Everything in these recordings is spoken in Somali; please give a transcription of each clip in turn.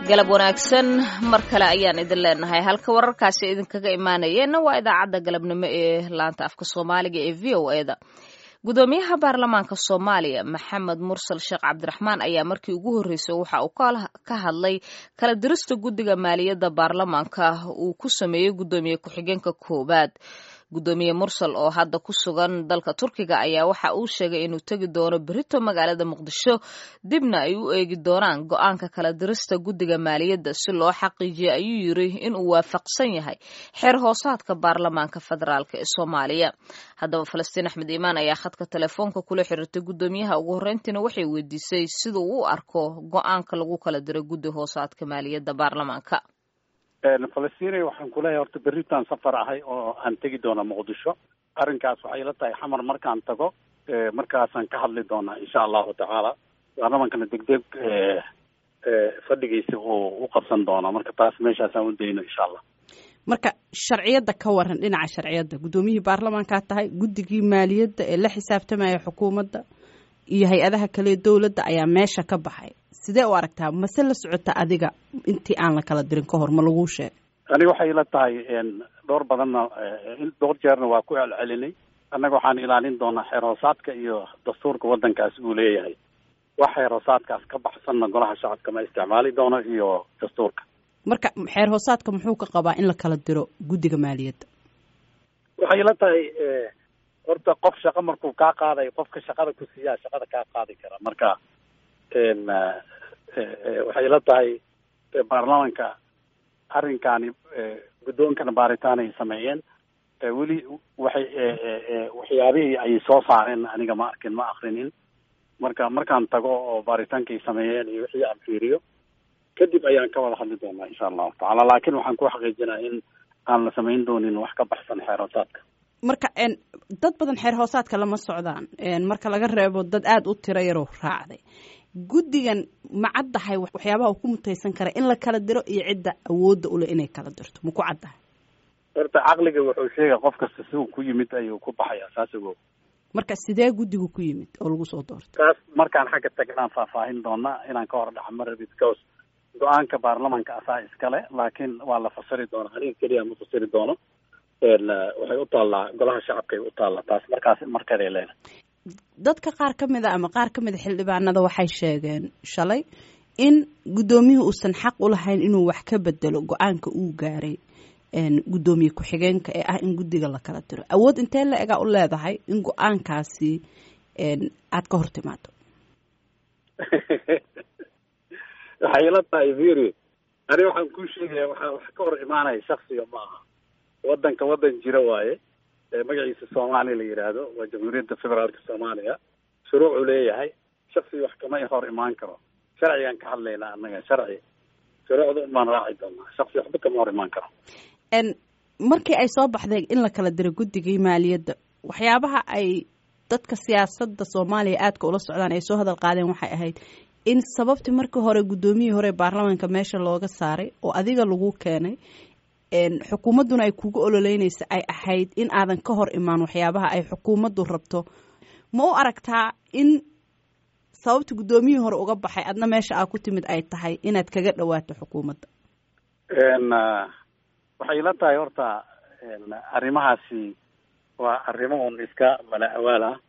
galab wanaagsan mar kale ayaan idin leenahay halka wararkaasi idinkaga imaanayeenna waa idaacadda galabnimo ee laanta afka soomaaliga ee v o eda gudoomiyaha baarlamaanka soomaaliya maxamed mursal sheekh cabdiraxmaan ayaa markii ugu horreysay waxa uu ka hadlay kala dirista guddiga maaliyadda baarlamaanka uu ku sameeyey guddoomiye ku-xigeenka koowaad gudoomiye mursal oo hadda ku sugan dalka turkiga ayaa waxa uu sheegay inuu tegi doono berito magaalada muqdisho dibna ay u eegi doonaan go-aanka kala dirista guddiga maaliyadda si loo xaqiijiyo ayuu yiri inuu waafaqsan yahay xeer hoosaadka baarlamaanka federaalk ee soomaaliya haddaba falastiin axmed iimaan ayaa khadka telefoonka kula xiriirtay guddoomiyaha ugu horreyntiina waxay weydiisay siduu u arko go-aanka lagu kala diro guddi hoosaadka maaliyadda baarlamaanka falastina waxaan kuleeyahay horta berritaan safar ahay oo aan tegi doona muqdisho arrinkaas waxay la tahay xamar markaan tago markaasaan ka hadli doonaa insha allahu tacaala baarlamankana degdeg fadhigiisa uu u qabsan doonaa marka taas meeshaasaan u dayno insha allah marka sharciyadda ka waran dhinaca sharciyadda guddoomiyihii baarlamaankaa tahay guddigii maaliyadda ee la xisaabtamaya xukuumadda iyo hay-adaha kale dowladda ayaa meesha ka baxay sidee u aragtaa mase la socota adiga intii aan la kala dirin ka hor ma laguu sheegay aniga waxay la tahay dhowr badanna dhowr jeerna waa ku celcelinay annaga waxaan ilaalin doonaa xeer hoosaadka iyo dastuurka waddankaas uu leeyahay wax xeer hoosaadkaas ka baxsanna golaha shacabka ma isticmaali doono iyo dastuurka marka xeer hoosaadka muxuu ka qabaa in la kala diro guddiga maaliyadda waxay la tahay horta qof shaqo markuu kaa qaadayo qofka shaqada ku siiyaa shaqada kaa qaadi kara marka waxay la tahay baarlamanka arrinkaani guddoonkana baaritaan ay sameeyeen weli waxay waxyaabihii ay soo saareen aniga ma arkin ma akrinin marka markaan tago oo baaritaankay sameeyeen iyo wixii aan fiiriyo kadib ayaan ka wada hadli doonaa insha allahu tacaala laakiin waxaan ku xaqiijinaa in aan la samayn doonin wax ka baxsan xeer hoosaadka marka dad badan xeer hoosaadka lama socdaan marka laga reebo dad aada u tiro yaroo raacday guddigan ma caddahay waxyaabaha uu ku mutaysan kara in la kala diro iyo cidda awoodda ule inay kala dirto ma ku caddahay horta caqliga wuxuu sheegay qof kasta si uu ku yimid ayuu ku baxayaa saas ogo marka sidee guddigu ku yimid oo lagu soo doortay taas markaan xagga tagnaan faahfaahin doonaa inaan ka hor dhaca ma rabid because go-aanka baarlamanka asaa iskale laakiin waa la fasiri doonaa aniga keliya ma fasiri doono waxay u taallaa golaha shacabkay u taallaa taas markaas markeeday leedahay dadka qaar ka mid a ama qaar ka mid a xildhibaanada waxay sheegeen shalay in guddoomiyuhu uusan xaq u lahayn inuu wax ka bedelo go-aanka uu gaaray guddoomiye ku-xigeenka ee ah in guddiga la kala diro awood intee la egaa u leedahay in go-aankaasi aada ka hor timaado waxay ila tahay viri ani waxaan kuu sheegaya waxaa wax ka hor imaanaya shaksiga ma aha waddanka waddan jira waaye magaciisa soomaaliya la yidhaahdo waa jamhuuriyadda federaalka soomaaliya shuruucuu leeyahay shaksi wax kama hor imaan karo sharcigaan ka hadlaynaa annaga sharci shuruucda unbaan raaci doonaa shaksi waxba kama hor imaan karo markii ay soo baxday in la kala diro guddigii maaliyadda waxyaabaha ay dadka siyaasadda soomaaliya aadka ula socdaan ay soo hadal qaadeen waxay ahayd in sababtii markii hore guddoomiyihii hore baarlamaanka meesha looga saaray oo adiga lagu keenay xukuumadduna ay kugu ololeynaysa ay ahayd in aadan ka hor imaan waxyaabaha ay xukuumaddu rabto ma u aragtaa in sababta guddoomiyihii hore uga baxay adna meesha aa ku timid ay tahay inaad kaga dhawaato xukuumadda waxay la tahay horta arrimahaasi waa arrimo un iska mala awaal ah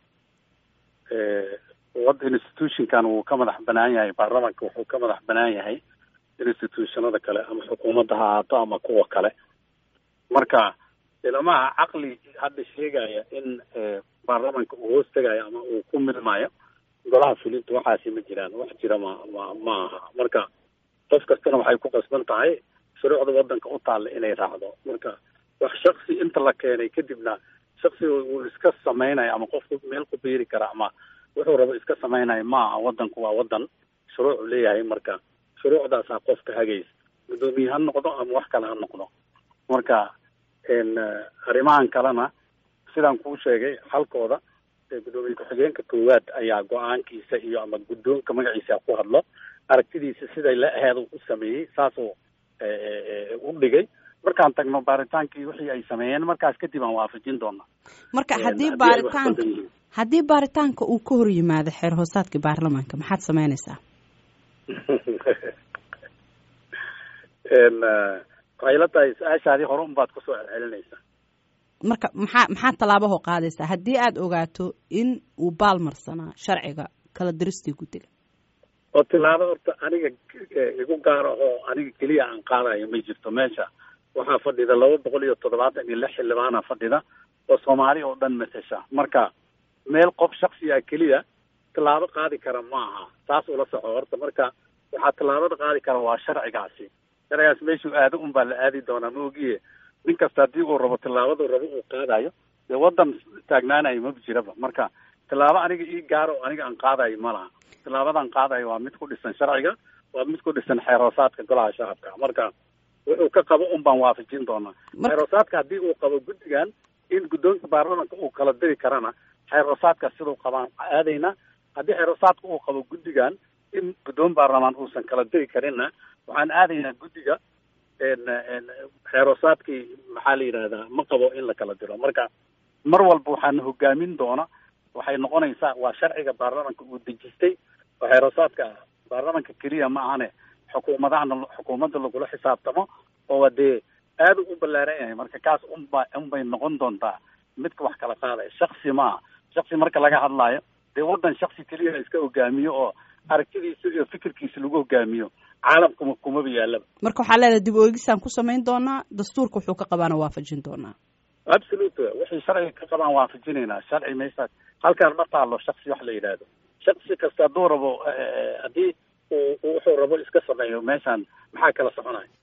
wad institutionkan wuu ka madax banaan yahay baarlamanka wuxuu ka madax banaan yahay institutionada kale ama xukuumadda ha ahaato ama kuwa kale marka ilamaha caqli hadda sheegaya in baarlamanka uu hoos tegayo ama uu ku milmayo golaha fulinta waxaasi ma jiraan wax jira ma ma ma aha marka qof kastana waxay ku qasban tahay shuruucda waddanka u taalla inay raacdo marka wax shaksi inta la keenay kadibna shaksiga uu iska samaynayo ama qofku meel ku biiri kara ama wuxuu rabo iska samaynayo ma aha waddanku waa waddan shuruucu leeyahay marka shuruucdaasaa qofka hagaysa guddoomiye ha noqdo ama wax kale ha noqdo marka arrimahan kalena sidaan kuu sheegay xalkooda guddoomiye ku-xigeenka koowaad ayaa go-aankiisa iyo ama guddoonka magaciisa ku hadlo aragtidiisa siday la aheed u sameeyey saasuu u dhigay markaan tagno baaritaankii wixii ay sameeyeen markaas kadib aan waafajin doonaa marka haddii baaritaanka haddii baaritaanka uu ka hor yimaado xeer hoosaadka baarlamaanka maxaad samaynaysaa waxay la tahay su-aashaadii hore unbaad kusoo celcelinaysaa marka maxaa maxaa tallaabahoo qaadaysaa haddii aada ogaato in uu baalmarsanaa sharciga kala diristii guddiga oo tilaabo horta aniga igu gaara oo aniga keliya aan qaadayo ma jirto meesha waxaa fadhida laba boqol iyo toddobaatan iyo lix xildhibaana fadhida oo soomaali oo dhan matesha marka meel qof shaksiga keliya tilaabo qaadi kara ma aha taas ula soco horta marka waxaa tilaabada qaadi kara waa sharcigaasi sharcigaas meeshuu aado un baa la aadi doonaa ma ogiye nin kasta haddii uu rabo tilaabadu rabo uu qaadayo dee waddan taagnaanayo maba jiraba marka tilaabo aniga ii gaaro oo aniga aan qaadayo ma laha tilaabadan qaadayo waa mid ku dhisan sharciga waa mid ku dhisan xeeroosaadka golaha shacabka marka wuxuu ka qabo un baan waafajin doonaa xeeroosaadka haddii uu qabo guddigan in guddoonka baarlamanka uu kala diri karana xeeroosaadka siduu qabaan aadayna haddii xeeroosaadka uu qabo guddigan in guddoon baarlamaan uusan kala diri karinna waxaan aadaynaa guddiga xeeroosaadkii maxaa la yidhahdaa ma qabo in la kala diro marka mar walba waxaana hogaamin doona waxay noqonaysaa waa sharciga baarlamanka uu dejistay oo xeeroosaadka baarlamanka keliya ma ahane xukuumadahana xukuumadda lagula xisaabtamo oo dee aada u ballaaran yahay marka kaas unba unbay noqon doontaa midka wax kala qaadaya shaksi maaha shaksi marka laga hadlaayo dee waddan shaksi keliya iska hogaamiyo oo aragtidiisa iyo fikirkiisa lagu hogaamiyo caalamka kumaba yaalaba marka waxaa leedahay dib oogisaan ku samayn doonaa dastuurka wuxuu ka qabaana waafajin doonaa absolute waxay sharciga ka qabaan waafajinaynaa sharci meeshaas halkaan ma taalo shaksi wax la yidhaahdo shaksi kasta hadduu rabo haddii uu wuxuu rabo iska sameeyo meeshaan maxaa kala soconaya